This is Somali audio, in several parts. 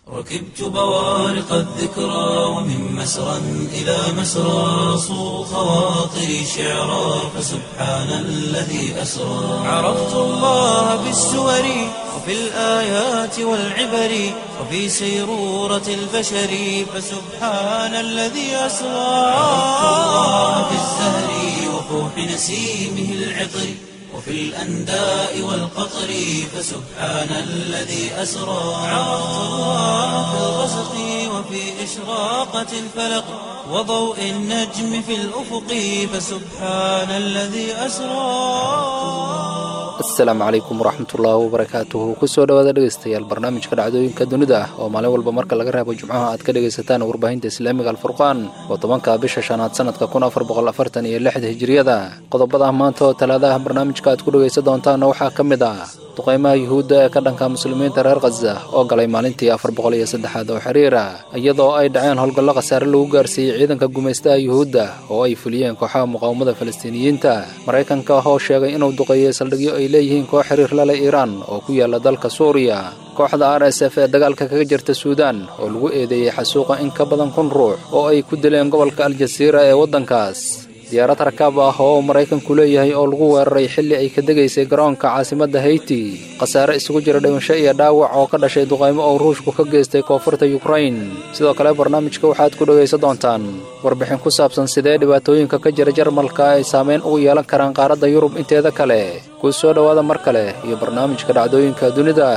ركبت بوارق الذكرى ومن مسرى إلى مسرى صو خواطري شعرا فسبحان الذي أسرى عرفت الله بالسور وفي الآيات والعبر وفي سيرورة البشر فسبحان الذي أسرى عرفت الله بالزهر وفوح نسيمه العطر وفي الأنداء والقطر فسبحان الذي أسرى عرفت الله في الغسق وفي إشراقة الفلق وضوء النجم في الأفق فسبحان الذي أسرى asalaamu calaykum waraxmatullaahi wabarakaatuhu kusoo dhawaada dhegeystayaal barnaamijka dhacdooyinka dunida ah oo maalin walba marka laga reebo jimcaha aad ka dhegaysataan warbaahinta islaamiga alfurqaan oo tobanka bisha shanaad sanadka kun afar boqol afartan iyo lixda hijiriyada qodobada maanta oo talaadaha barnaamijka aad ku dhegaysan doontaanna waxaa ka mid ah duqaymaha yuhuudda ee ka dhanka muslimiinta reer khaza oo galay maalintii afar boqol iyo saddexaad oo xiriira iyadoo ay dhaceen howlgallo khasaare lagu gaarsiiyey ciidanka gumaystaha yuhuudda oo ay fuliyeen kooxaha muqaawamada falastiiniyiinta maraykanka oo sheegay inuu duqeeyey saldhigyo ay leeyihiin koox xiriir lale iiraan oo ku yaala dalka suuriya kooxda r s f ee dagaalka kaga jirta suudaan oo lagu eedeeyey xasuuqa in ka badan kun ruux oo ay ku dileen gobolka aljasiira ee waddankaas diyaarad rakaab ah oo maraykanku leeyahay oo lagu weeraray xilli ay ka degaysay garoonka caasimadda hayti khasaare isugu jira dhimasho iyo dhaawac oo ka dhashay duqaymo oo ruushku ka geystay koonfurta yukrain sidoo kale barnaamijka waxaad ku dhegaysan doontaan warbixin ku saabsan sidee dhibaatooyinka ka jira jarmalka ay saameyn ugu yeelan karaan qaaradda yurub inteeda kale kuu soo dhowaada mar kale iyo barnaamijka dhacdooyinka dunida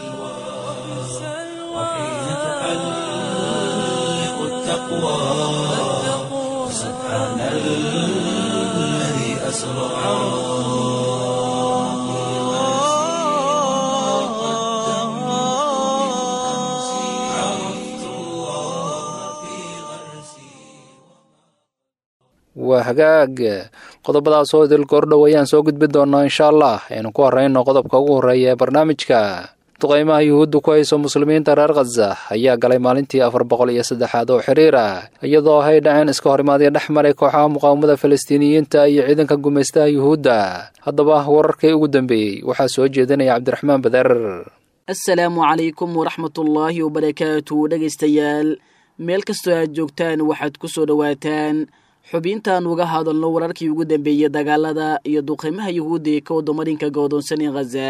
وحين تحلق التقوى سبحان الذي أسرى عرفت الله في غرسي waa hagaag qodobadaas oo idil goordhow ayaan soo gudbin doonaa insha allah aynu ku horrayno qodobka ugu horreeya ee barnaamijka duqaymaha yuhuudda ku hayso muslimiinta reer khaza ayaa galay maalintii afar boqol iyo saddexaad oo xiriir ah iyadoo hay dhaceen iska horimaadyo dhex maray kooxaha muqaawamada falastiiniyiinta iyo ciidanka gumaystaha yuhuudda haddaba wararkii ugu dambeeyey waxaa soo jeedinaya cabdiraxmaan badeer asalaamu calaykum waraxmatullaahi wabarakaatu dhegaystayaal meel kastoo aad joogtaan waxaad ku soo dhowaataan xubintaan uga hadalno wararkii ugu dambeeyey dagaalada iyo duqaymaha yuhuudda ee ka wadamarinka go'doonsan ee khaza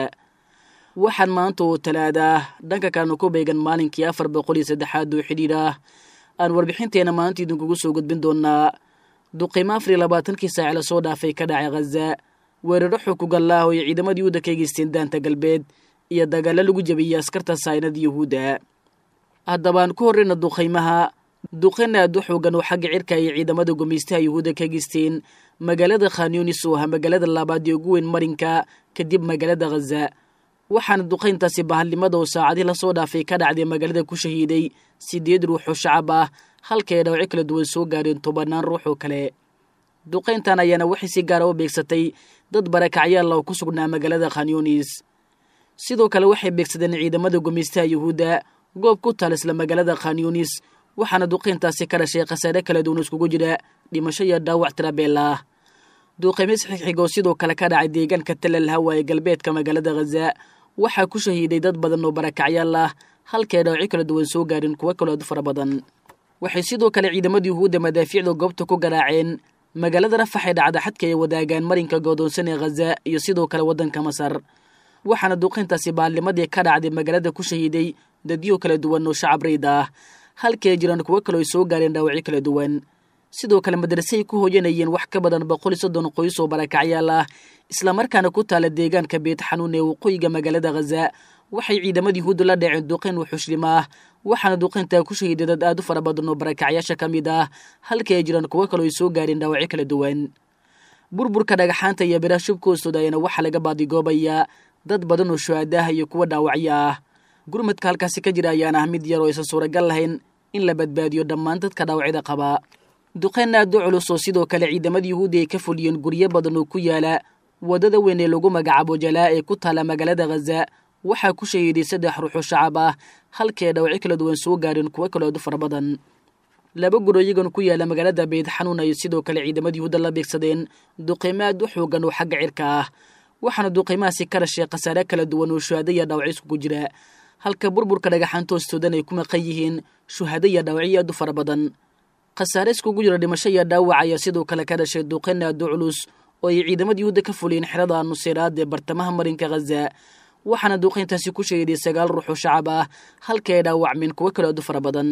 waxaan maanta oo talaada dhanka kalena ku beegan maalinkii afar boqol iyo saddexaad oo xidhiidh ah aan warbixinteena maanta idinkugu soo gudbin doonaa duqaymo afar iyo labaatankii saaci lasoo dhaafay ka dhacay khaza weeraro xukugallaah oo ay ciidamadii yuhuudda ka geysteen daanta galbeed iyo dagaallo lagu jabiyey askarta saynada yuhuudda haddabaan ku horreyna duqaymaha duqayn aad u xoogan oo xagga cirka ay ciidamada gumaystaha yuhuudda ka geysteen magaalada khanyunis oo ah magaalada labaad ee ugu weyn marinka kadib magaalada khaza waxaana duqayntaasi bahalnimada oo saacadii lasoo dhaafay ka dhacday magaalada ku shahiiday siddeed ruux oo shacab ah halka ay dhawco kala duwan soo gaareen tobannaan ruux oo kale duqayntan ayaana waxay si gaara u beegsatay dad barakacyaal oo ku sugnaa magaalada khanyunis sidoo kale waxay beegsadeen ciidamada gumaystaha yuhuudda goob ku taal isla magaalada khanyunis waxaana duqayntaasi ka dhashay khasaare kala duwan iskugu jira dhimasho iyo dhaawac tirabeel ah duuqaymis xigxigoo sidoo kale ka dhacay deegaanka talal hawa ee galbeedka magaalada khaza waxaa ku shahiiday dad badan oo barakacyaal ah halkay dhaawaco kala duwan soo gaarin kuwo kaloo aad u fara badan waxay sidoo kale ciidamada yuhuudda madaafiicda goobta ku garaaceen magaalada rafax ee dhacda xadka ay wadaagaan marinka goodoonsan ee khaza iyo sidoo kale waddanka masar waxaana duuqayntaasi baalnimadii ka dhacday magaalada ku shahiiday dadyo kala duwan oo shacab rayd ah halkii ay jiraan kuwo kaloo ay soo gaareen dhaawacyo kala duwan sidoo kale madrasay ku hooyanayeen wax ka badan boqol iyo soddon qoys oo barakacyaal ah islamarkaana ku taala deegaanka beet xanuun ee waqooyiga magaalada khaza waxay ciidamada yuhuudda la dhaceen duqayn wuxuushlim ah waxaana duqayntaa ku shahiiday dad aad u fara badan oo barakacyaasha ka mid ah halkii ay jiraan kuwo kaloo ay soo gaareen dhaawacyo kala duwan burburka dhagaxaanta iyo biraha shubka hoostooda ayaana waxaa laga baadigoobayaa dad badan oo shuhaadaah iyo kuwo dhaawacyo ah gurmadka halkaasi ka jira ayaana ah mid yar oo aysan suuragal lahayn in la badbaadiyo dhammaan dadka dhaawacyada qaba duqayn aad u culus oo sidoo kale ciidamada yuhuudda ay ka fuliyeen guryo badan oo ku yaala waddada weyn ee lagu magacaabo jalaa ee ku taala magaalada khaza waxaa ku shahiiday saddex ruux oo shacab ah halkii ay dhawacyo kala duwan soo gaareen kuwo kaloo aad u fara badan laba guro iyagan ku yaala magaalada beyd xanuun ay sidoo kale ciidamada yuhuudda la beegsadeen duqaymo aad u xoogan oo xagga cirka ah waxaana duqaymahaasi ka dhashay khasaare kala duwan oo shuhaado iyo dhaawacyo iskugu jira halka burburka dhagaxaanta hoostoodan ay ku maqan yihiin shuhado iyo dhaawacyo aad u fara badan khasaare iskugu jira dhimasho iyo dhaawac ayaa sidoo kale ka dhashay duqeyn aad u culus oo ay ciidamada yuhuudda ka fuliyeen xerada nuseyraad ee bartamaha marinka khaza waxaana duqeyntaasi ku sheeday sagaal ruux oo shacab ah halka ay dhaawacmeen kuwo kale aad u fara badan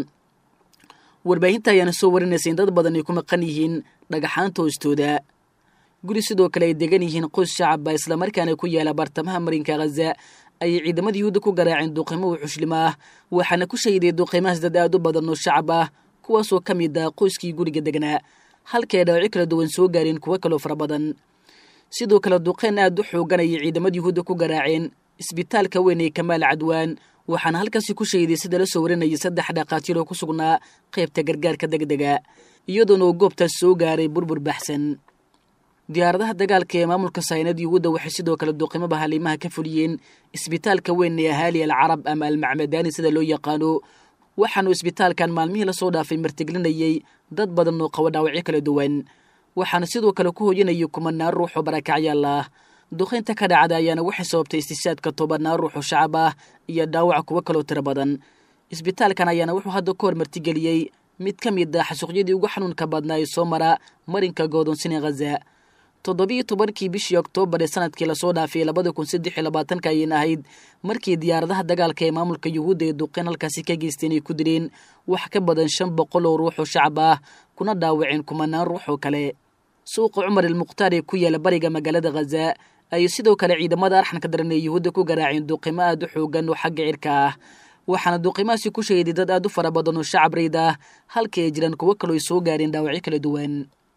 warbaahinta ayaana soo warinaysa in dad badan ay ku maqan yihiin dhagaxaanta hoostooda guri sidoo kale ay degan yihiin qoys shacabba islamarkaana ku yaala bartamaha marinka khaza ayay ciidamada yuhuudda ku garaaceen duqeymo u xushlim ah waxaana ku shahiday duqeymahaas dad aad u badan oo shacab ah kuwaasoo ka mid ah qoyskii guriga degnaa halka ay dhaawacyo kala duwan soo gaareen kuwo kaloo fara badan sidoo kale duqeyn aad u xoogan ayay ciidamada yuhuudda ku garaaceen isbitaalka weyn ee kamaal cadwaan waxaana halkaasi ku shahiday sida la soo warinayay saddex dhaqaatiir oo ku sugnaa qaybta gargaarka deg dega iyadoona uu goobtaas soo gaaray burbur baxsan diyaaradaha dagaalka ee maamulka saynad yuhuudda waxay sidoo kale duqimaba haliimaha ka fuliyeen isbitaalka weyn ee ahaali al carab ama almacmadaani sida loo yaqaano waxaanu isbitaalkan maalmihii lasoo dhaafay martiglinayey dad badan oo qabo dhaawacyo kala duwan waxaana sidoo kale ku hoyanayay kumanaan ruux oo barakacyaal ah duqaynta ka dhacda ayaana waxay sababtay istishaadka tobanaan ruux oo shacab ah iyo dhaawac kuwo kaloo tiro badan isbitaalkan ayaana wuxuu hadda ka hor martigeliyey mid ka mid ah xasuuqyadii ugu xanuunka badnaa ee soo mara marinka goodonsine khaza toddobiyo tobankii bishii oktoobar ee sanadkii lasoo dhaafay labada kun saddex iyo labaatanka ayayna ahayd markii diyaaradaha dagaalka ee maamulka yuhuudda ee duqeyn halkaasi ka geysteen ay ku dileen wax ka badan shan boqol oo ruux oo shacab ah kuna dhaawaceen kumanaan ruux oo kale suuqa cumar ilmukhtaar ee ku yaala bariga magaalada khaza ayay sidoo kale ciidamada arxanka daran ee yuhuudda ku garaaceen duqimo aad u xoogan oo xagga cirka ah waxaana duqimahaasi ku sheeday dad aad u fara badan oo shacab rayd ah halka ay jiraan kuwo kaloo ay soo gaareen dhaawacyo kala duwan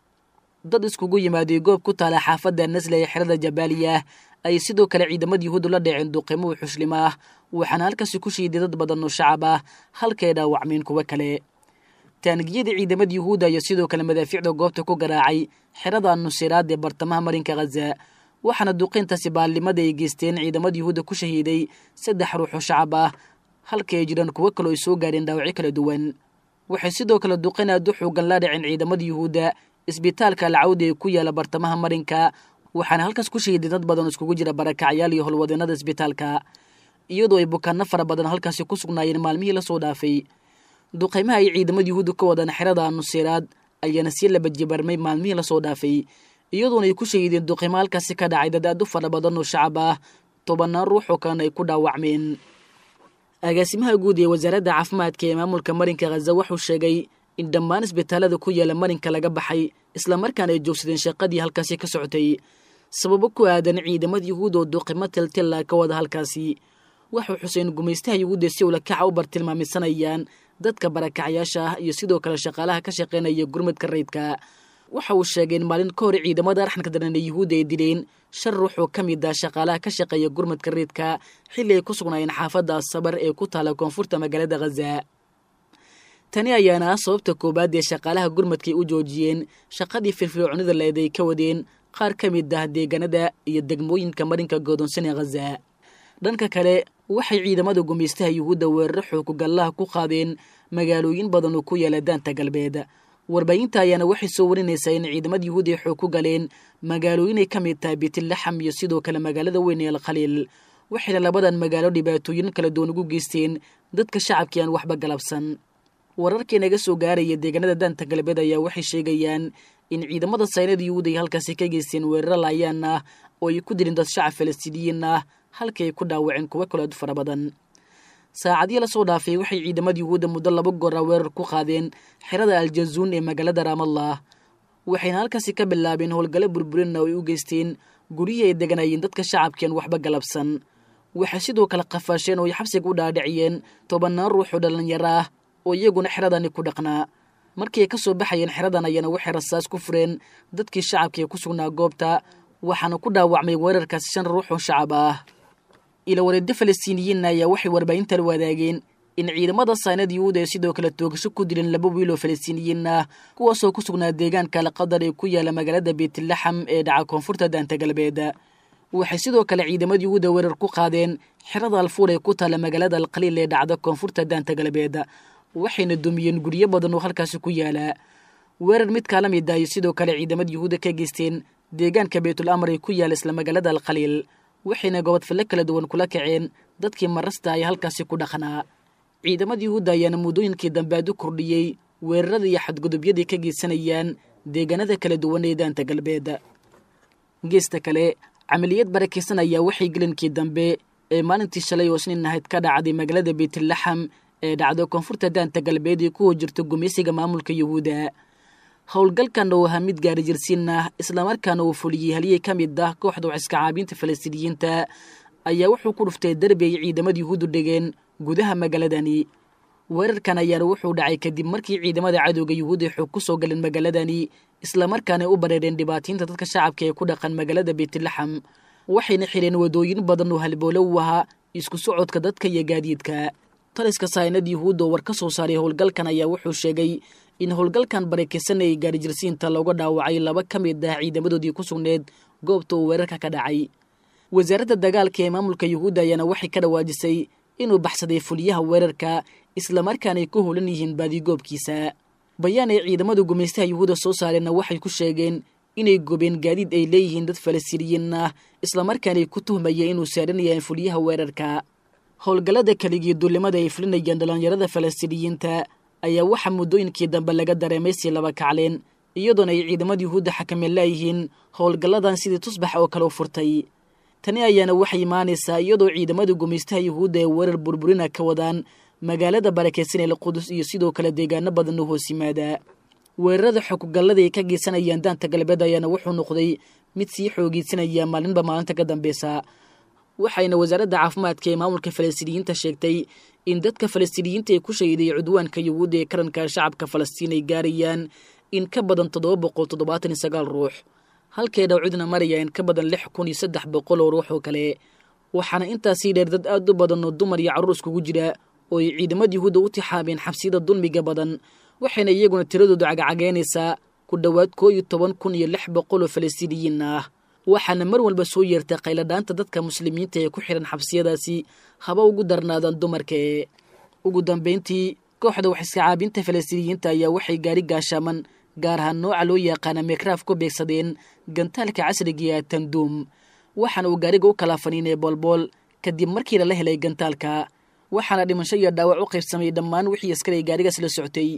dad iskugu yimaaday goob ku taala xaafadda nasle ee xerada jabaaliya ayay sidoo kale ciidamada yuhuuddu la dhaceen duqimo u xuslima ah waxaana halkaasi ku shiiday dad badan oo shacab ah halkay dhaawacmeen kuwo kale taangiyada ciidamada yuhuudda ayaa sidoo kale madaafiicda goobta ku garaacay xerada nusiraad ee bartamaha marinka khaza waxaana duqeyntaasi baallimada ay geysteen ciidamada yuhuudda ku shahiiday saddex ruux oo shacab ah halka ay jiraan kuwo kaloo ay soo gaareen dhaawacyo kala duwan waxay sidoo kale duqeyn aad u xoogan la dhaceen ciidamada yuhuudda isbitaalka alcawdi ee ku yaala bartamaha marinka waxaana halkaas ku shahiday dad badan oo iskugu jira barakacyaal iyo howlwadeenada isbitaalka iyadoo ay bukaano fara badan halkaasi ku sugnaayeen maalmihii lasoo dhaafay duqeymaha ay ciidamada yuhuudda ka wadaan xerada nusiraad ayaana sii labajibarmay maalmihii lasoo dhaafay iyadoona ay ku shahideen duqeymo halkaasi ka dhacay dad aad u fara badan oo shacab ah tobanaan ruux oo kalena ay ku dhaawacmeen agaasimaha guud ee wasaaradda caafimaadka ee maamulka marinka khaza wuxuu sheegay in dhammaan isbitaalada ku yaala marinka laga baxay islamarkaana ay joogsadeen shaqadii halkaasi ka socotay sababo ku aadan ciidamada yuhuud oo duqimo tiltilla ka wada halkaasi waxuu xuseen gumaystaha yuhuudda si ulakaca u bartilmaamisanayaan dadka barakacyaasha ah iyo sidoo kale shaqaalaha ka shaqaynaya gurmadka rayidka waxa uu sheegay in maalin ka hor ciidamada arxanka daran ee yuhuudda ay dileen shan ruux oo ka mid ah shaqaalaha ka shaqeeya gurmadka rayidka xilli ay ku sugnaayeen xaafadda asabar ee ku taala koonfurta magaalada khaza tani ayaana ah sababta koowaad ee shaqaalaha gurmadkay u joojiyeen shaqadii firfircoonida leed ay ka wadeen qaar ka mid ah deegaanada iyo degmooyinka marinka goodonsan ee khaza dhanka kale waxay ciidamada gumaystaha yuhuudda weeraro xookugallaha ku qaadeen magaalooyin badan oo ku yaala daanta galbeed warbaahinta ayaana waxay soo warinaysaa in ciidamada yuhuud ay xoog ku galeen magaalooyin ay ka mid tahay biitlaxam iyo sidoo kale magaalada weyn ee alkhaliil waxayna labadan magaalo dhibaatooyin kala duwan ugu geysteen dadka shacabkii aan waxba galabsan wararkii naga soo gaaraya deegaanada daanta galbeed ayaa waxay sheegayaan in ciidamada saynada yuhuud ay halkaasi ka geysteen weeraro laayaan ah oo ay ku dirin dad shacab falastiiniyiin ah halkii ay ku dhaawaceen kuwo kalood fara badan saacadii lasoo dhaafay waxay ciidamada yuhuudda muddo laba goora weerar ku qaadeen xerada aljazuun ee magaalada raamallah waxayna halkaasi ka bilaabeen howlgalo burburinna oo ay u geysteen guryihii ay deganayeen dadka shacabkiian waxba galabsan waxay sidoo kale qafaasheen oo ay xabsiga u dhaadhiciyeen tobannaan ruux oo dhallinyaro ah oo iyaguna xeradani ku dhaqnaa markii ay ka soo baxayeen xeradan ayana waxay rasaas ku fureen dadkii shacabka ee ku sugnaa goobta waxaana ku dhaawacmay weerarkaasi shan ruux oo shacab ah ilawareedyo falastiiniyiinna ayaa waxay warbaahintan wadaageen in ciidamada saynad yuhuud ay sidoo kale toogasho ku dileen laba wiil oo falastiiniyiin ah kuwaasoo ku sugnaa deegaanka alqadar ee ku yaala magaalada beytlaxam ee dhaca koonfurta daanta galbeed waxay sidoo kale ciidamada yuhuudda weerar ku qaadeen xerada alfuur ee ku taala magaalada alkhaliil ee dhacda koonfurta daanta galbeed waxayna dumiyeen guryo badan oo halkaasi ku yaala weerar mid kaala mid ah ay sidoo kale ciidamada yuhuudda ka geysteen deegaanka baytul amar ee ku yaala isla magaalada alkhaliil waxayna gobodfalle kala duwan kula kaceen dadkii marasta ay halkaasi ku dhaqnaa ciidamada yuhuudda ayaana muddooyinkii dambe aad u kordhiyey weerarada iyo xadgudubyadii ka geysanayaan deegaanada kala duwan ee daanta galbeed geesta kale camaliyad barakaysan ayaa waxay gelinkii dambe ee maalintii shalay oo isniin ahayd ka dhacday magaalada beytlaxam ee dhacdo koonfurta daanta galbeed ee kuwa jirta gumaysiga maamulka yuhuudda howlgalkan oo ahaa mid gaari jirsiin ah islamarkaana uu fuliyey haliyey ka mid ah kooxda waxiska caabiinta falastiiniyiinta ayaa wuxuu ku dhuftay derbi ay ciidamada yuhuuddu dhigeen gudaha magaaladani weerarkan ayaana wuxuu dhacay kadib markii ciidamada cadowga yuhuudda xoog ku soo galeen magaaladani islamarkaana u bareereen dhibaataynta dadka shacabka ee ku dhaqan magaalada beytlaxam waxayna xidheen wadooyin badan oo halboole u ahaa isku socodka dadka iyo gaadiidka taliska saynad yuhuudda oo war ka soo saaray howlgalkan ayaa wuxuu sheegay in howlgalkan barakaysan ay gaarijirsiinta looga dhaawacay laba ka mid ah ciidamadoodii ku sugneed goobta uu weerarka ka dhacay wasaaradda dagaalka ee maamulka yuhuudda ayaana waxay ka dhawaajisay inuu baxsaday fuliyaha weerarka islamarkaana ay ku holan yihiin baadigoobkiisa bayaan ay ciidamada gumaystaha yuhuudda soo saareenna waxay ku sheegeen inay gobeen gaadiid ay leeyihiin dad falastiiniyiin ah islamarkaana ay ku tuhmayeen inuu saaranayaan fuliyaha weerarka howlgallada keligii duulimada ay fulinayaan dhallinyarada falastiiniyiinta ayaa waxaa muddooyinkii dambe laga dareemay sii laba kacleen iyadoona ay ciidamada yuhuudda xakameen laayihiin howlgalladan sidii tusbax oo kale u furtay tani ayaana waxay imaanaysaa iyadoo ciidamada gumaystaha yuhuudda ee weerar burburina ka wadaan magaalada barakaysan ee qudus iyo sidoo kale deegaano badan oo hoos yimaada weerarada xogugallada ay ka geysanayaan daanta galbeed ayaana wuxuu noqday mid sii xoogeysanaya maalinba maalinta ka dambeysa waxayna wasaaradda caafimaadka ee maamulka falastiiniyiinta sheegtay in dadka falastiiniyiinta ee ku shahiday cudwaanka yuhuudda ee karanka shacabka falastiin ay gaarayaan in ka badan toddoba boqol toddobaatan iyo sagaal ruux halkay dhawcidna maraya in ka badan lix kun iyo saddex boqol oo ruux oo kale waxaana intaasii dheer dad aad u badan oo dumar iyo carruur iskugu jira oo ay ciidamada yuhuudda u tixaabeen xabsiyada dulmiga badan waxayna iyaguna tiradoodu cagcageynaysaa ku dhowaad koo iyo toban kun iyo lix boqol oo falastiiniyiin ah waxaana mar walba soo yeertay qayladhaanta dadka muslimiinta ee ku xihan xabsiyadaasi haba ugu darnaadaan dumarka ee ugu dambayntii kooxda waxiska caabinta falastiiniyiinta ayaa waxay gaari gaashaaman gaar ahaan nooca loo yaqaana mekraaf ku beegsadeen gantaalka casriga ee tanduum waxaana uu gaariga u kala faniinay boolbool kadib markii lala helay gantaalka waxaana dhimasho iyo dhaawac u qaybsamay dhammaan wixii askari gaarigaas la soctay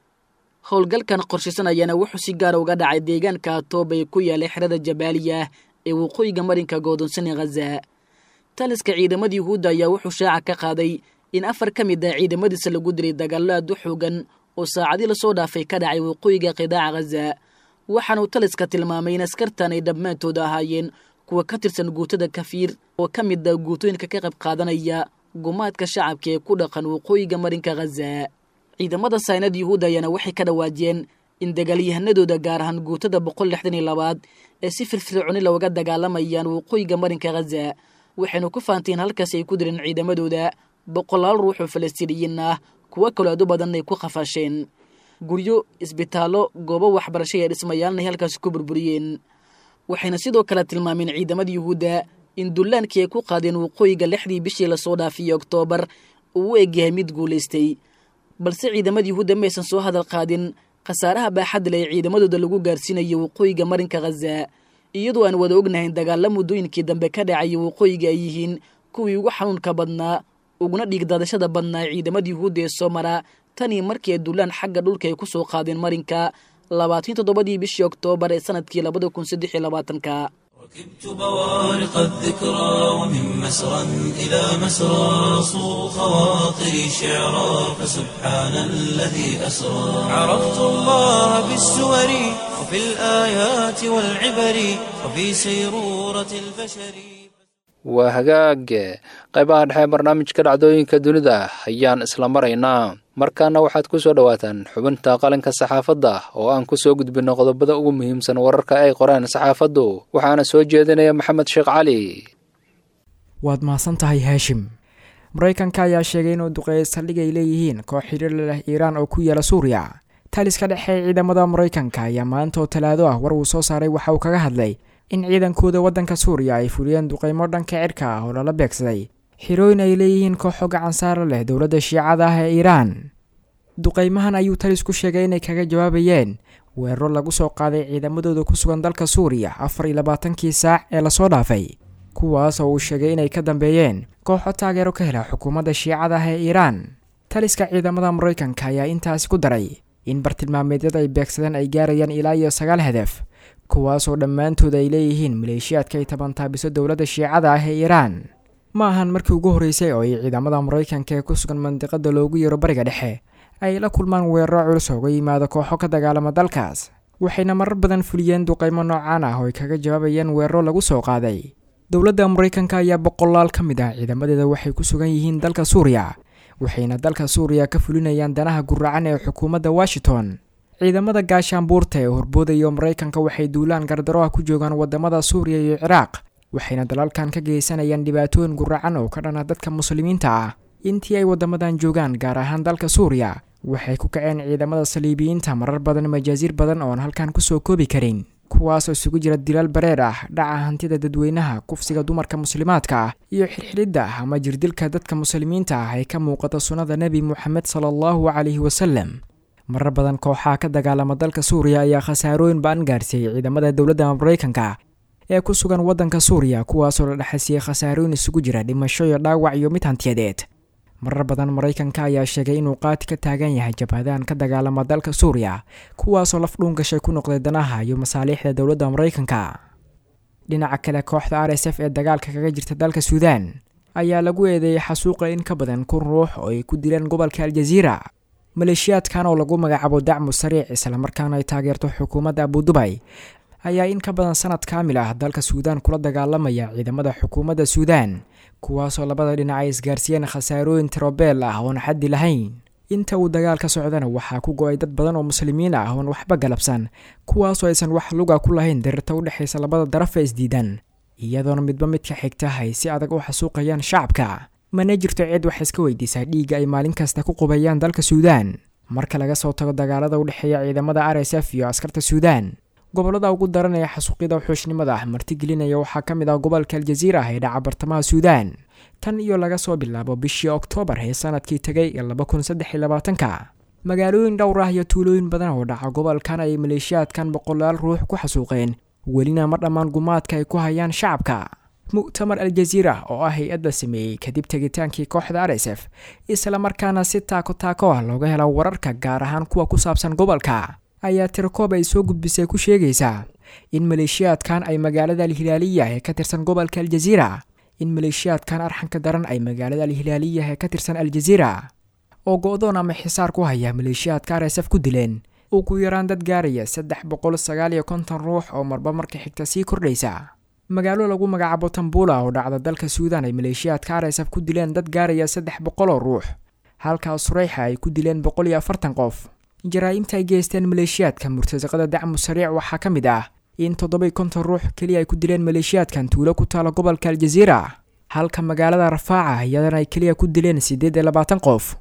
howlgalkan qorshaysan ayaana wuxuu si gaara uga dhacay deegaanka atoob ee ku yaalay xerada jabaaliya ee waqooyiga marinka goodonsan ee khaza taliska ciidamada yuhuudda ayaa wuxuu shaaca ka qaaday in afar ka mid ah ciidamadiisa lagu dilay dagaallo aad u xoogan oo saacadii lasoo dhaafay ka dhacay waqooyiga qidaaca khaza waxaana uu taliska tilmaamay in askartan ay dhammaantooda ahaayeen kuwa ka tirsan guutada kafiir oo ka mid ah guutooyinka ka qayb qaadanaya gumaadka shacabka ee ku dhaqan waqooyiga marinka khaza ciidamada saynad yuhuudda ayaana waxay ka dhawaajiyeen in dagaalyahanadooda gaar ahaan guutada boqol lixdan iyo labaad ee si firfircooni looga dagaalamayaan waqooyiga marinka khaza waxaynu ku faanteen halkaas ay ku direen ciidamadooda boqolaal ruux oo falastiiniyiin ah kuwo kaloo aad u badan ay ku qafaasheen guryo isbitaallo goobo waxbarasho iyo dhismayaalna ay halkaasi ku burburiyeen waxayna sidoo kale tilmaameen ciidamada yuhuudda in dullaankii ay ku qaadeen waqooyiga lixdii bishii lasoo dhaafiyey oktoobar uu u egyahay mid guulaystay balse ciidamada yuhuudda maysan soo hadal qaadin khasaaraha baaxadda leh ee ciidamadooda lagu gaarsiinayo waqooyiga marinka khaza iyadoo aan wada ognahayn dagaalla muddooyinkii dambe ka dhacaya waqooyiga ay yihiin kuwii ugu xanuunka badnaa uguna dhiigdaadashada badnaa ciidamada yuhuudda ee soo mara tanii markii ay dullaan xagga dhulka ay ku soo qaadeen marinka labaatan toddobadii bishii oktoobar ee sanadkii labada kun saddex iyo labaatanka ركبت بوارق الذكرى ومن مسرى إلى مسرى صو خواطري شعرا فسبحان الذي أسرى عرفت الله بالسور وفي الآيات والعبر وفي سيرورة البشر waa hagaage qaybaha dhexe barnaamijka dhacdooyinka dunida ayaan isla maraynaa markaana waxaad ku soo dhowaataan xubinta qalinka saxaafadda oo aan ku soo gudbinno qodobada ugu muhiimsan wararka ay qoreen saxaafaddu waxaana soo jeedinaya maxamed sheekh cali waad mahadsan tahay haashim maraykanka ayaa sheegay inuu duqeeyay saldhig ay leeyihiin koox xiriir leh iiraan oo ku yaala suuriya taliska dhexe ee ciidamada maraykanka ayaa maanta oo talaado ah war uu soo saaray waxa uu kaga hadlay in ciidankooda waddanka suuriya ay fuliyeen duqeymo dhanka cirka ah oo lala beegsaday xirooyin ay leeyihiin kooxo gacan saara leh dowladda shiicada ah ee iiraan duqeymahan ayuu talisku sheegay inay kaga jawaabayeen weeraro lagu soo qaaday ciidamadooda ku sugan dalka suuriya afar iyo labaatankii saac ee lasoo dhaafay kuwaas oo uu sheegay inay ka dambeeyeen kooxo taageero ka hela xukuumadda shiicada ah ee iiraan taliska ciidamada maraykanka ayaa intaasi ku daray in bartilmaameedyada ay beegsadeen ay gaarayaan ilaa iyo sagaal hadaf kuwaasoo dhammaantood ay leeyihiin maleeshiyaadka ay tabantaabiso dowladda shiicada ah ee iiraan ma ahan markii ugu horreysay oo ay ciidamada maraykanka ee ku sugan mandiqada loogu yeero bariga dhexe ay la kulmaan weeraro culus ooga yimaada kooxo ka dagaalama dalkaas waxayna marar badan fuliyeen duqaymo noocaan ah oo ay kaga jawaabayeen weeraro lagu soo qaaday dowladda maraykanka ayaa boqolaal ka mid ah ciidamadeeda waxay ku sugan yihiin dalka suuriya waxayna dalka suuriya ka fulinayaan danaha guracan ee xukuumadda washington ciidamada gaashaanbuurta ee horboodayo maraykanka waxay duulaan gardaroha ku joogaan wadamada suuriya iyo ciraaq waxayna dalalkan ka geysanayaan dhibaatooyin guracan oo ka dhana dadka muslimiinta ah intii ay wadamadan joogaan gaar ahaan dalka suuriya waxay ku kaceen ciidamada saliibiyiinta marar badan majaasiir badan oon halkan kusoo koobi karin kuwaasoo isugu jira dilaal bareer ah dhaca hantida dadweynaha kufsiga dumarka muslimaadka ah iyo xirxiridda ama jirdilka dadka muslimiinta ah ay ka muuqata sunnada nebi moxamed sala allahu calayhi wasalem marar badan kooxaha ka dagaalama dalka suuriya ayaa khasaarooyin ba-an gaarsiiyey ciidamada dowladda maraykanka ee ku sugan waddanka suuriya kuwaasoo la dhexasiiyey khasaarooyin isugu jira dhimasho iyo dhaawac iyo mid hantiyadeed marar badan maraykanka ayaa sheegay inuu qaati ka taagan yahay jabhadahan ka dagaalama dalka suuriya kuwaasoo laf dhuun gashay ku noqday danaha iyo masaaliixda dowladda maraykanka dhinaca kale kooxda r s f ee dagaalka kaga jirta dalka suudaan ayaa lagu eedeeyey xasuuqa in ka badan kun ruux oo ay ku dileen gobolka aljaziira maleeshiyaadkan oo lagu magacaabo dacmu sariic islamarkaana ay taageerto xukuumadda abudubay ayaa in ka badan sanad kaamil ah dalka suudaan kula dagaalamaya ciidamada xukuumadda suudaan kuwaasoo labada dhinac ay isgaarsiiyeen khasaarooyin tirobeel ah oon xaddi lahayn inta uu dagaal ka socdana waxaa ku go-ay dad badan oo muslimiin ah oon waxba galabsan kuwaasoo aysan wax luga ku lahayn darirta u dhexaysa labada daraf ee isdiidan iyadoona midba midka xigta ay si adag u xasuuqayaan shacabka mana jirto cid wax iska weydiisaa dhiigga ay maalin kasta ku qubayaan dalka suudaan marka laga soo tago dagaalada u dhexeeya ciidamada r s f iyo askarta suudaan gobolada ugu daran ee xasuuqyada xuushnimada ah martigelinaya waxaa ka mid ah gobolka aljaziira ah ee dhaca bartamaha suudaan tan iyo laga soo bilaabo bishii oktoobar ee sanadkii tegay ee laba kun saddex iyo labaatanka magaalooyin dhowr ah iyo tuulooyin badan oo dhaca gobolkan ay maleeshiyaadkan boqolaal ruux ku xasuuqeen welina ma dhammaan gumaadka ay ku hayaan shacabka mu'tamar aljaziira oo ah hay-adda sameeyey kadib tegitaankii kooxda r s f islamarkaana si taako taako ah looga hela wararka gaar ahaan kuwa ku saabsan gobolka ayaa tirakoob ay soo gudbisay ku sheegaysaa in maleeshiyaadkan ay magaalada alhilaaliya ee ka tirsan gobolka aljaziira in maleeshiyaadkan arxanka daran ay magaalada alhilaaliya ee ka tirsan aljaziira oo go-doon ama xisaar ku haya maleeshiyaadka r s f ku dileen ugu yaraan dad gaaraya saddex boqol sagaal iyo konton ruux oo marba marka xigta sii kordhaysa magaalo lagu magacaabo tambula oo dhacda dalka suudaan ay maleeshiyaadka r s f ku dileen dad gaaraya saddex boqol oo ruux halkaas sureyxa ay ku dileen boqol iyo afartan qof jaraa-imta ay geysteen maleeshiyaadka murtasaqada dacmu sariic waxaa ka mid ah in toddobai konton ruux keliya ay ku dileen maleeshiyaadkan tuulo ku taala gobolka aljaziira halka magaalada rafaaca iyadana ay keliya ku dileen siddeed iyo labaatan qof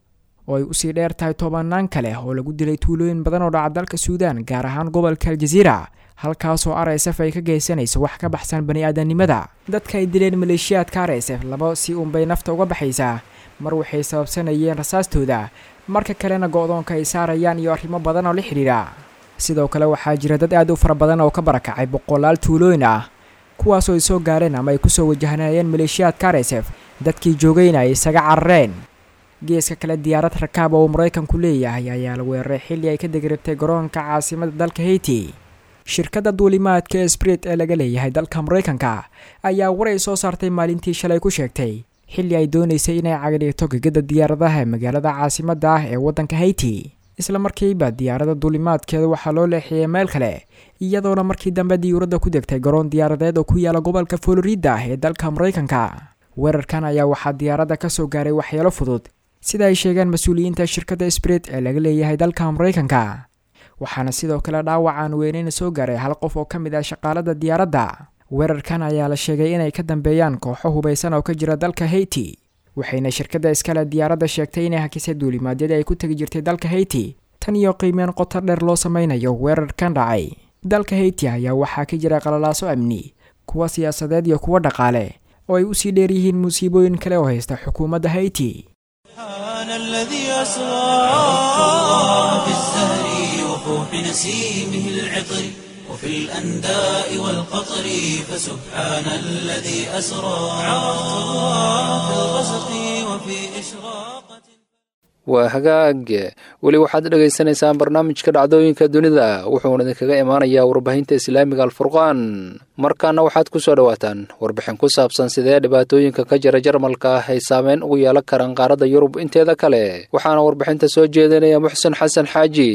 oo ay usii dheer tahay tobanaan kale oo lagu dilay tuulooyin badan oo dhaca dalka suudaan gaar ahaan gobolka aljaziira halkaasoo r s f ay ka geysanayso wax ka baxsan bani aadamnimada dadka ay dileen maleeshiyaadka r s f laba si uunbay nafta uga baxaysaa mar waxay sababsanayeen rasaastooda marka kalena go-doonka ay saarayaan iyo arrimo badan oo la xidhiidha sidoo kale waxaa jira dad aad u fara badan oo ka barakacay boqolaal tuulooyin ah kuwaasoo ay soo gaareen ama ay kusoo wajahnayeen maleeshiyaadka r s f dadkii joogayna ay isaga carareen geeska kale diyaarad rakaab oo uu maraykanku leeyahay ayaa la weeraray xilli ay ka degrabtay garoonka caasimada dalka haiti shirkadda duulimaadka ee sbrit ee laga leeyahay dalka maraykanka ayaa war ay soo saartay maalintii shalay ku sheegtay xilli ay doonaysay inay cagdhigto gegada diyaaradaha ee magaalada caasimadda ah ee waddanka haiti isla markiiba diyaaradda duulimaadkeeda waxaa loo leexiyey meel kale iyadoona markii dambe diyuuradda ku degtay garoon diyaaradeed oo ku yaala gobolka florida ee dalka maraykanka weerarkan ayaa waxaa diyaaradda ka soo gaaray waxyeelo fudud sida ay sheegeen mas-uuliyiinta shirkadda sbrit ee laga leeyahay dalka maraykanka waxaana sidoo kale dhaawacaan weyneyn soo gaaray hal qof oo ka mid ah shaqaalada diyaaradda weerarkan ayaa la sheegay inay ka dambeeyaan kooxo hubaysan oo ka jira dalka haiti waxayna shirkadda iskale diyaaradda sheegtay inay hakisay duulimaadyadii ay ku tegi jirtay dalka haiti tan iyo qiimeen qoto dheer loo sameynayo weerarkan dhacay dalka haiti ayaa waxaa ka jira qalalaaso amni kuwa siyaasadeed iyo kuwa dhaqaale oo ay usii dheer yihiin musiibooyin kale oo haysta xukuumadda haiti سبحان الذي أسرى عرفت الله في الزهر وفوح نسيمه العطر وفي الأنداء والقطر فسبحان الذي أسرى عرفت الله في الغسق وفي إشراقة waa hagaag weli waxaad dhagaysanaysaan barnaamijka dhacdooyinka dunida wuxuuna idinkaga imaanayaa warbaahinta islaamiga alfurqaan markaana waxaad ku soo dhowaataan warbixin ku saabsan sidee dhibaatooyinka ka jira jarmalka ah ay saameyn ugu yeelan karaan qaaradda yurub inteeda kale waxaana warbixinta soo jeedinaya muxsen xasan xaaji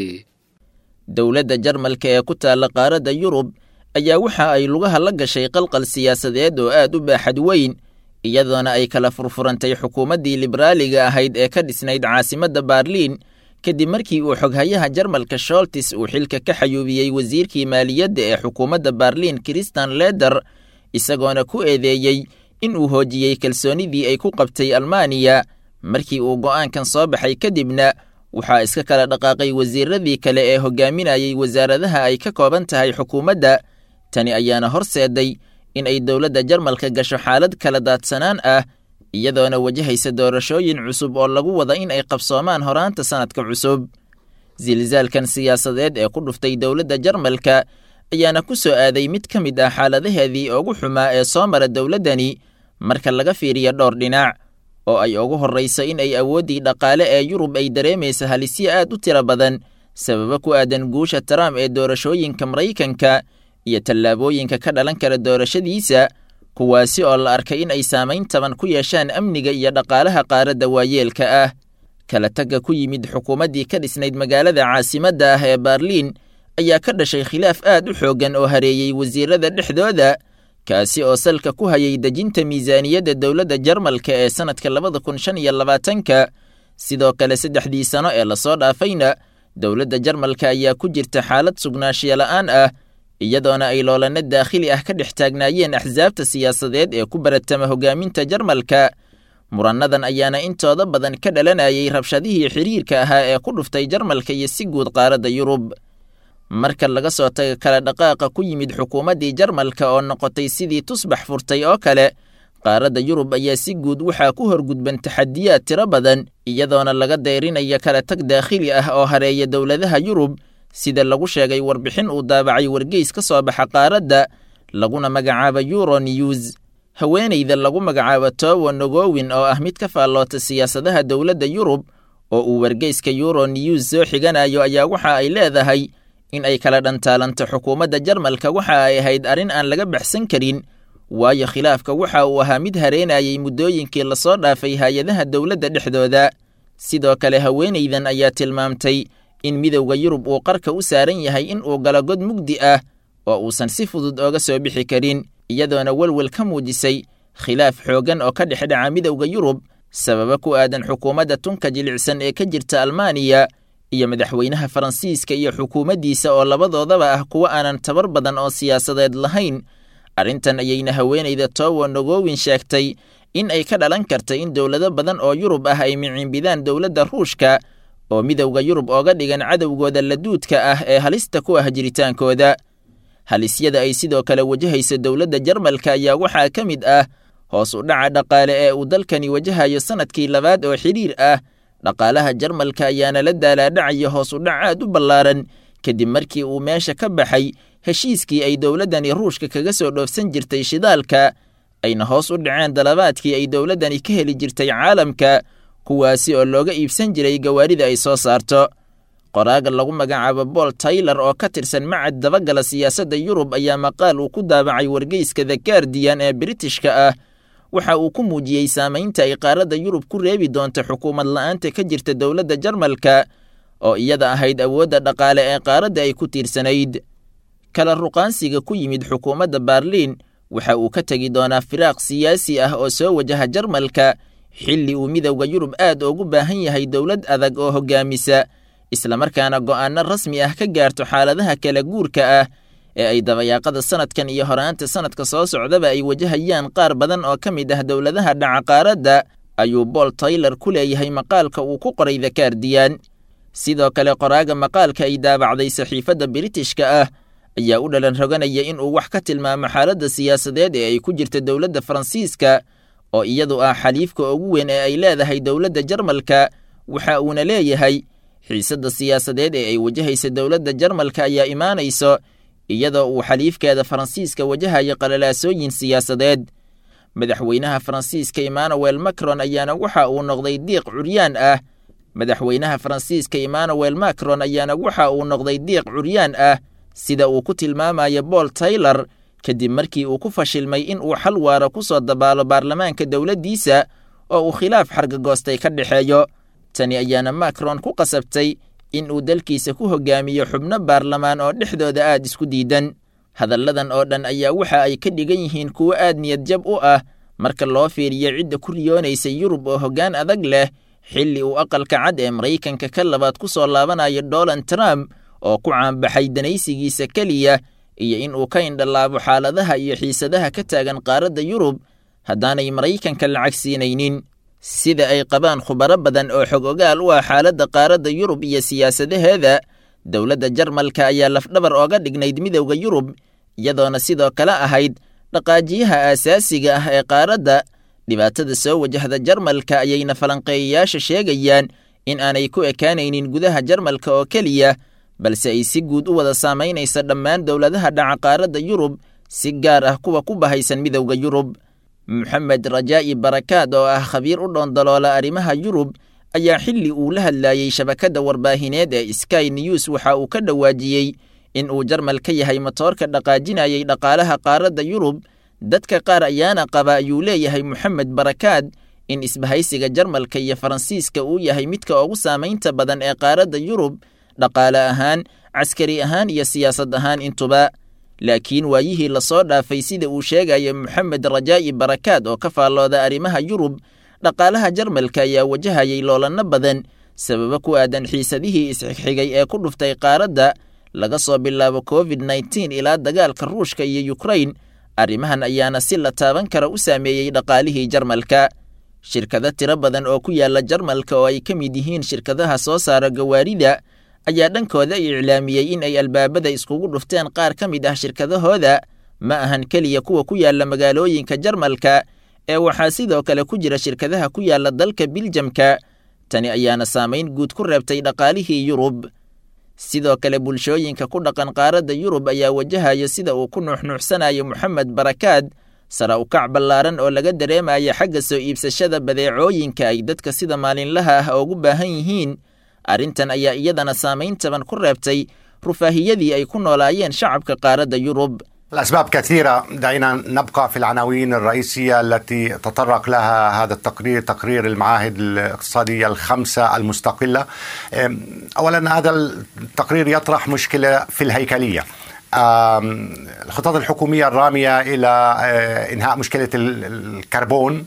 dowladda jarmalka ee ku taalla qaaradda yurub ayaa waxa ay lugaha la gashay qalqal siyaasadeed oo aad u baaxad weyn iyadoona ay kala furfurantay xukuumaddii liberaaliga ahayd ee ka dhisnayd caasimadda baarliin kadib markii uu xoghayaha jarmalka sholtis uu xilka ka xayuubiyey wasiirkii maaliyadda ee xukuumadda baarliin kristan leder isagoona ku eedeeyey in uu hoojiyey kalsoonidii ay ku qabtay almaaniya markii uu go'aankan soo baxay kadibna waxaa iska kala dhaqaaqay wasiiradii kale ee hogaaminayay wasaaradaha ay ka kooban tahay xukuumadda tani ayaana horseeday in ay dowladda jarmalka gasho xaalad kala daadsanaan ah iyadoona wajahaysa doorashooyin cusub oo lagu wada in ay qabsoomaan horaanta sannadka cusub silsaalkan siyaasadeed ee ku dhuftay dowladda jarmalka ayaana ku soo aaday mid ka mid ah xaaladaheedii ugu xumaa ee soo mara dowladdani marka laga fiiriyo dhowr dhinac oo ay ugu horrayso in ay awooddii dhaqaale ee yurub ay dareemaysa halisyo aad u tiro badan sababo ku aadan guusha trump ee doorashooyinka maraykanka iyo tallaabooyinka ka dhalan kara doorashadiisa kuwaasi oo la arkay in ay saamayn taban ku yeeshaan amniga iyo dhaqaalaha qaaradda waayeelka ah kala tagga ku yimid xukuumaddii ka dhisnayd magaalada caasimadda ah ee baarliin ayaa ka dhashay khilaaf aad u xooggan oo hareeyey wasiirada dhexdooda kaasi oo salka ku hayay dejinta miisaaniyadda dowladda jarmalka ee sannadka labada kun shan iyo labaatanka sidoo kale saddexdii sano ee lasoo dhaafayna dowladda jarmalka ayaa ku jirta xaalad sugnaanshiyo la'aan ah iyadoona ay loolanno daakhili ah ka dhex taagnaayeen axsaabta siyaasadeed ee ku baratama hogaaminta jarmalka murannadan ayaana intooda badan ka dhalanayay rabshadihii xiriirka ahaa ee ku dhuftay jarmalka iyo si guud qaaradda yurub marka laga soo taga kala dhaqaaqa ku yimid xukuumaddii jarmalka oo noqotay sidii tusbax furtay oo kale qaaradda yurub ayaa si guud waxaa ku horgudban taxadiyaad tiro badan iyadoona laga dayrinaya kala tag daakhili ah oo hareeya dowladaha yurub sida lagu sheegay warbixin uu daabacay wargeys ka soo baxa qaaradda laguna magacaabo euro news haweenayda lagu magacaabo towo nogowin oo ah mid ka faalloota siyaasadaha dowladda yurub oo uu wargeyska euro news soo xiganayo ayaa waxa ay leedahay in ay kala dhantaalanto xukuumadda jarmalka waxa ay ahayd arrin aan laga baxsan karin waayo khilaafka waxa uu ahaa mid hareenayay muddooyinkii lasoo dhaafay hay-adaha dowladda dhexdooda sidoo kale haweenaydan ayaa tilmaamtay in midowda yurub uu qarka u saaran yahay in uu galo god mugdi ah oo uusan si fudud ooga soo bixi karin iyadoona welwel ka muujisay khilaaf xooggan oo ka dhex dhaca midowda yurub sababo ku aadan xukuumadda tunka jilicsan ee ka jirta almaaniya iyo madaxweynaha faransiiska iyo xukuumaddiisa oo labadoodaba ah kuwo aanan tabar badan oo siyaasadeed lahayn arrintan ayayna haweenayda towo nogowin sheegtay in ay ka dhalan karta in dowlado badan oo yurub ah ay miciinbidaan dowladda ruushka oo midowda yurub ooga dhigan cadowgooda laduudka ah ee halista ku ah jiritaankooda halisyada ay sidoo kale wajahayso dowladda jarmalka ayaa waxaa ka mid ah hoos u dhaca dhaqaale ee uu dalkani wajahayo sannadkii labaad oo xidhiir ah dhaqaalaha jarmalka ayaana la daalaadhacaya hoos u dhac aad u ballaaran kadib markii uu meesha ka baxay heshiiskii ay dowladdani ruushka kaga soo dhoofsan jirtay shidaalka ayna hoos u dhaceen dalabaadkii ay dowladdani ka heli jirtay caalamka kuwaasi oo looga iibsan jiray gawaarida ay soo saarto qoraaga lagu magacaabo bool taylor oo ka tirsan macad dabagala siyaasadda yurub ayaa maqaal uu ku daabacay wargeyska the guardian ee britishka ah waxa uu ku muujiyey saamaynta ay qaaradda yurub ku reebi doonta xukuumad la'aanta ka jirta dowladda jarmalka oo iyada ahayd awoodda dhaqaale ee qaaradda ay ku tiirsanayd kala ruqaansiga ku yimid xukuumadda baarliin waxa uu ka tegi doonaa firaaq siyaasi ah oo soo wajaha jarmalka xilli uu midowda yurub aad ugu baahan yahay dowlad adag oo hoggaamisa islamarkaana go'aanno rasmi ah ka gaarto xaaladaha kala guurka ah ee ay dabayaaqada sanadkan iyo horaanta sanadka soo socdaba ay wajahayaan qaar badan oo ka mid ah dowladaha dhaca qaaradda ayuu bool taylor ku leeyahay maqaalka uu ku qoray the guardian sidoo kale qoraaga maqaalka ay daabacday saxiifadda biritishka ah ayaa u dhalan roganaya in uu wax ka tilmaamo xaaladda siyaasadeed ee ay ku jirta dowladda faransiiska oo iyadu ah xaliifka ugu weyn ee ay leedahay dowladda jarmalka waxa uuna leeyahay xiisadda siyaasadeed ee ay wajahaysa dowladda jarmalka ayaa imaanayso iyadoo uu xaliifkeeda faransiiska wajahayo qalalaasooyin siyaasadeed madaxweynaha faransiiska emmanuel macron ayaana waxa uu noqday diiq curyaan ah madaxweynaha faransiiska emmanuel macron ayaana waxa uu noqday diiq curyaan ah sida uu ku tilmaamayo bool taylor kadib markii uu ku fashilmay in uu xal waara ku soo dabaalo baarlamaanka dowladdiisa oo uu khilaaf xargagoostay ka dhexeeyo tani ayaana macron ku qasabtay in uu dalkiisa ku hogaamiyo xubno baarlamaan oo dhexdooda aad isku diidan hadalladan oo dhan ayaa waxa ay ka dhigan yihiin kuwo aad niyad jab u ah marka loo fiiriyo cidda ku riyoonaysa yurub oo hoggaan adag leh xilli uu aqalka cad ee maraykanka ka labaad ku soo laabanayo donald trump oo ku caanbaxay danaysigiisa keliya iyo in uu ka indhalaabo xaaladaha iyo xiisadaha ka taagan qaaradda yurub haddaanay maraykanka lacag siinaynin sida ay qabaan khubaro badan oo xog ogaal u ah xaaladda qaaradda yurub iyo siyaasadaheeda dowladda jarmalka ayaa lafdhabar ooga dhignayd midowda yurub iyadoona sidoo kale ahayd dhaqaajiyaha aasaasiga ah ee qaaradda dhibaatada soo wajahda jarmalka ayayna falanqeeyayaasha sheegayaan in aanay ku ekaanaynin gudaha jarmalka oo keliya balse ay si guud u wada saamaynaysa dhammaan dowladaha dhaca qaaradda yurub si gaar ah kuwa ku bahaysan midowda yurub moxamed rajaa'i barakaad oo ah khabiir u dhoondaloola arrimaha yurub ayaa xilli uu la hadlaayey shabakadda warbaahineed ee sky news waxa uu ka dhawaajiyey in uu jarmal ka yahay matoorka dhaqaajinayay dhaqaalaha qaaradda yurub dadka qaar ayaana qaba ayuu leeyahay moxamed barakaad in isbahaysiga jarmalka iyo faransiiska uu yahay midka ugu saamaynta badan ee qaaradda yurub dhaqaale ahaan caskari ahaan iyo siyaasad ahaan intuba laakiin waayihii lasoo dhaafay sida uu sheegaya moxamed rajaa'i barakaad oo ka faallooda arrimaha yurub dhaqaalaha jarmalka ayaa wajahayay loolanno badan sababo ku aadan xiisadihii isxigxigay ee ku dhuftay qaaradda laga soo bilaabo covid nneteen ilaa dagaalka ruushka iyo yukrain arrimahan ayaana si la taaban kara u saameeyey dhaqaalihii jarmalka shirkado tiro badan oo ku yaala jarmalka oo ay ka mid yihiin shirkadaha soo saara gawaarida ayaa dhankooda iclaamiyey in ay albaabada iskugu dhufteen qaar ka mid ah shirkadahooda ma ahan keliya kuwa ku yaala magaalooyinka jarmalka ee waxaa sidoo kale ku jira shirkadaha ku yaala dalka biljamka tani ayaana saamayn guud ku reebtay dhaqaalihii yurub sidoo kale bulshooyinka ku dhaqan qaaradda yurub ayaa wajahaya sida uu ku nuuxnuuxsanayo moxamed barakaad sara ukac ballaaran oo laga dareemaya xagga soo iibsashada badeecooyinka ay dadka sida maalinlaha ah ugu baahan yihiin arrintan ayaa iyadana saamayn taban ku reebtay rufaahiyadii ay ku noolaayeen shacabka qaaradda yurub الأسباب كثيرة دعينا نبقى في العناوين الرئيسية التي تطرق لها هذا التقرير تقرير المعاهد الاقتصادية الخمسة المستقلة أولا هذا التقرير يطرح مشكلة في الهيكلية الخطط الحكومية الرامية إلى إنهاء مشكلة الكربون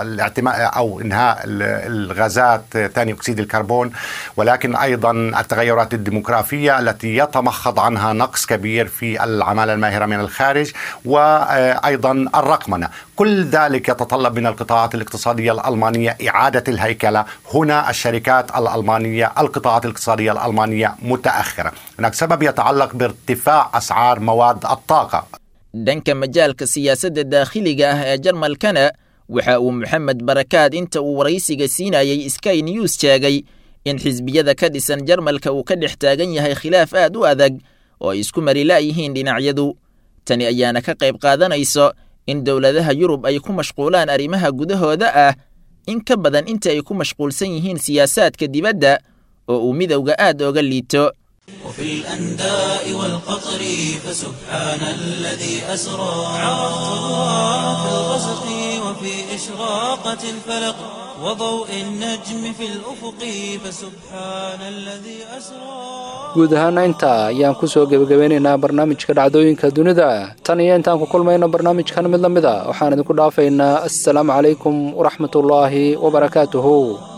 أو إنهاء الغازات ثاني أكسيد الكربون ولكن أيضا التغيرات الديموغرافية التي يتمخض عنها نقص كبير في العمالة الماهرة من الخارج وأيضا الرقمنة كل ذلك يتطلب من القطاعات الاقتصادية الألمانية إعادة الهيكلة هنا الشركات الألمانية القطاعات الاقتصادية الألمانية متأخرة هناك سبب يتعلق بارتفاع أسعار مواد الطاقة dhanka majaalka siyaasadda daakhiliga ah ee jarmalkana waxa uu moxamed barakaad inta uu waraysiga siinayey sky news sheegay in xisbiyada ka dhisan jarmalka uu ka dhex taagan yahay khilaaf aad u adag oo ay isku mari la'yihiin dhinacyadu tani ayaana ka qayb qaadanayso in dowladaha yurub ay ku mashquulaan arrimaha gudahooda ah in ka badan inta ay ku mashquulsan yihiin siyaasaadka dibadda oo uu midowga aad ooga liito وفي الأنداء والقطر فسبحان الذي أسرى عرفت الله في الغسق وفي إشراقة الفلق وضوء النجم في الأفق فسبحان الذي أسرى guud ahaana intaa ayaan ku soo gebagabeynaynaa barnaamijka dhacdooyinka dunida tan iyo intaan ku kulmayno barnaamijkan mid la mid a waxaan idinku dhaafaynaa assalaamu calaykum waraxmatullaahi wabarakaatuhu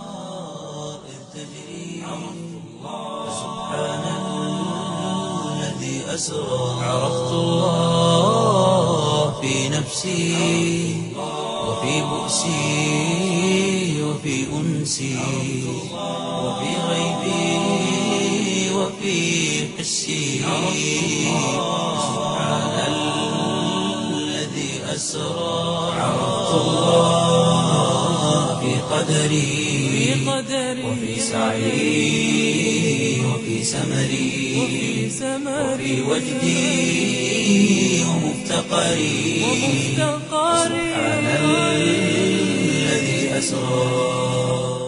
أسرى عرفت الله في نفسي وفي بؤسي وفي أنسي وفي غيبي وفي حسي سبحان الذي أسرى عرفت الله في قدري وفي سعي وفي سمري وفي وجدي ومفتقري سبحان الذي أسرى